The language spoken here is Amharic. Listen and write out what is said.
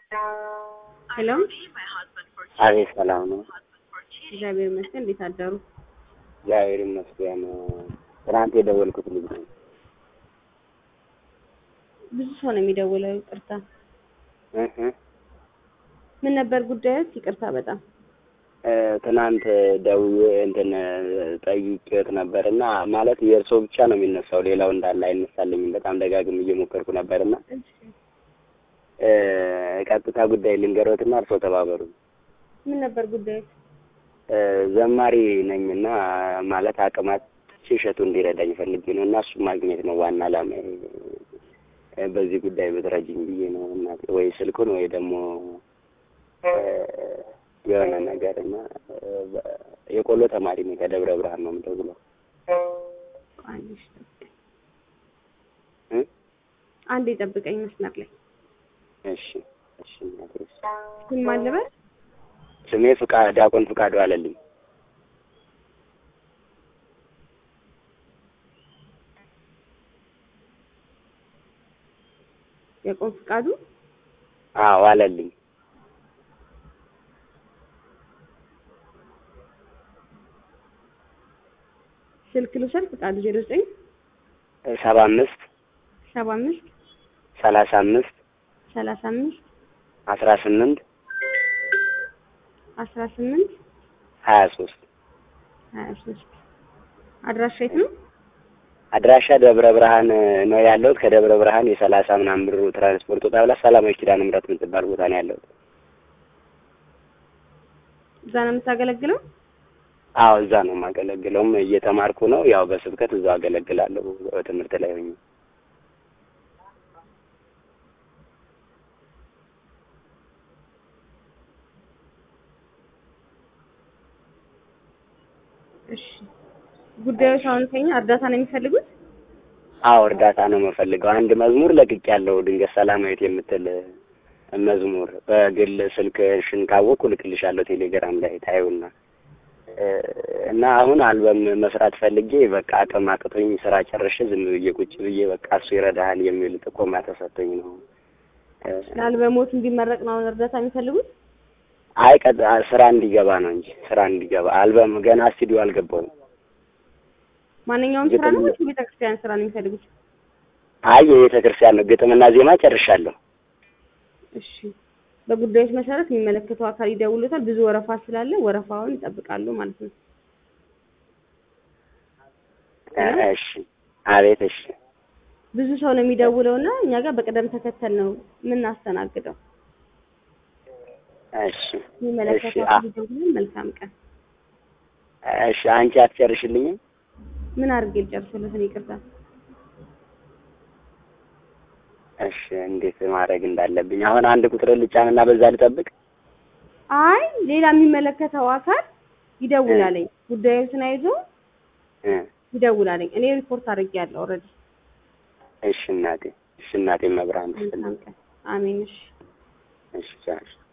ሄሎ አቤት ሰላም ነው። እግዚአብሔር ይመስገን። እንዴት አደሩ? እግዚአብሔር ይመስገን። ትናንት የደወልኩት ልጅ ነው። ብዙ ሰው ነው የሚደውለው። ይቅርታ። እህ ምን ነበር ጉዳዮች? ይቅርታ በጣም እ ትናንት ደውዬ እንትን ጠይቄት ነበር እና ማለት የእርሶ ብቻ ነው የሚነሳው፣ ሌላው እንዳለ አይነሳልኝም። በጣም ደጋግም እየሞከርኩ ነበርና እ ቀጥታ ጉዳይ ልንገሮትና እርሶ ተባበሩ። ምን ነበር ጉዳዮች? እ ዘማሪ ነኝና ማለት አቅማት እሸቱ እንዲረዳኝ ፈልጌ ነው እና እሱ ማግኘት ነው ዋና ዓላማ። በዚህ ጉዳይ ብትረጅኝ ብዬ ነው እናቴ። ወይ ስልኩን ወይ ደግሞ እ የሆነ ነገር እና የቆሎ ተማሪ ነኝ ከደብረ ብርሃን ነው የምደውለው። አንዴ እሺ፣ ጠብቀኝ። እ አንዴ ጠብቀኝ መስመር ላይ እሺ እሺ እናቴ። እሺ። ስም ማን ልበል? ስሜ ፍቃ ዲያቆን ፍቃዱ አለልኝ። ያቆም ፍቃዱ። አዎ አለልኝ። ስልክ ልውሰድ። ፍቃዱ ዜሮ ዘጠኝ ሰባ አምስት ሰባ አምስት ሰላሳ አምስት ሰላሳ አምስት አስራ ስምንት አስራ ስምንት ሀያ ሶስት ሀያ ሶስት አድራሻ የት ነው? አድራሻ ደብረ ብርሃን ነው ያለሁት። ከደብረ ብርሃን የሰላሳ ምናምን ብር ትራንስፖርት ወጣ ብላ ሰላማዊ ኪዳነ ምሕረት የምትባል ቦታ ነው ያለሁት። እዛ ነው የምታገለግለው? አዎ እዛ ነው የማገለግለውም እየተማርኩ ነው። ያው በስብከት እዛው አገለግላለሁ በትምህርት ላይ ሆኜ። እሺ ጉዳዮች አሁን ከኛ እርዳታ ነው የሚፈልጉት? አዎ እርዳታ ነው የምፈልገው። አንድ መዝሙር ለቅቅ ያለው ድንገት ሰላማዊት የምትል መዝሙር በግል ስልክሽን ካወቅኩ ልክልሻለሁ ቴሌግራም ላይ ታዩና እና አሁን አልበም መስራት ፈልጌ በቃ አቅም አቅቶኝ ስራ ጨርሼ ዝም ብዬ ቁጭ ብዬ በቃ እሱ ይረዳሃል የሚል ጥቆማ ተሰጥቶኝ ነው። ለአልበሞት እንዲመረቅ ነው አሁን እርዳታ የሚፈልጉት? አይ ቀጥ ስራ እንዲገባ ነው እንጂ ስራ እንዲገባ አልበም ገና ስቱዲዮ አልገባውም። ማንኛውም ስራ ነው ወይስ ቤተክርስቲያን ስራ ነው የሚፈልጉት? አይ የቤተ ክርስቲያን ነው። ግጥምና ዜማ ጨርሻለሁ። እሺ በጉዳዮች መሰረት የሚመለከተው አካል ይደውሉታል። ብዙ ወረፋ ስላለ ወረፋውን ይጠብቃሉ ማለት ነው። እሺ አቤት። እሺ ብዙ ሰው ነው የሚደውለው እና እኛ ጋር በቅደም ተከተል ነው የምናስተናግደው። እሺ የሚመለከተው እሺ አካል ይደውላል። መልካም ቀን። እሺ አንቺ አትጨርሽልኝም? ምን አድርጌ ልጨርሰለት ነው? ይቅርታ። እሺ እንዴት ማድረግ እንዳለብኝ አሁን አንድ ቁጥር ልጫንና በዛ ልጠብቅ? አይ ሌላ የሚመለከተው አካል ይደውላለኝ። ጉዳዮችን አይዞ እ ይደውላለኝ። እኔ ሪፖርት አድርጌያለሁ ኦልሬዲ። እሺ እናቴ፣ እሺ እናቴ መብራን መልካም ቀን። አሜን። እሺ እሺ ቻው።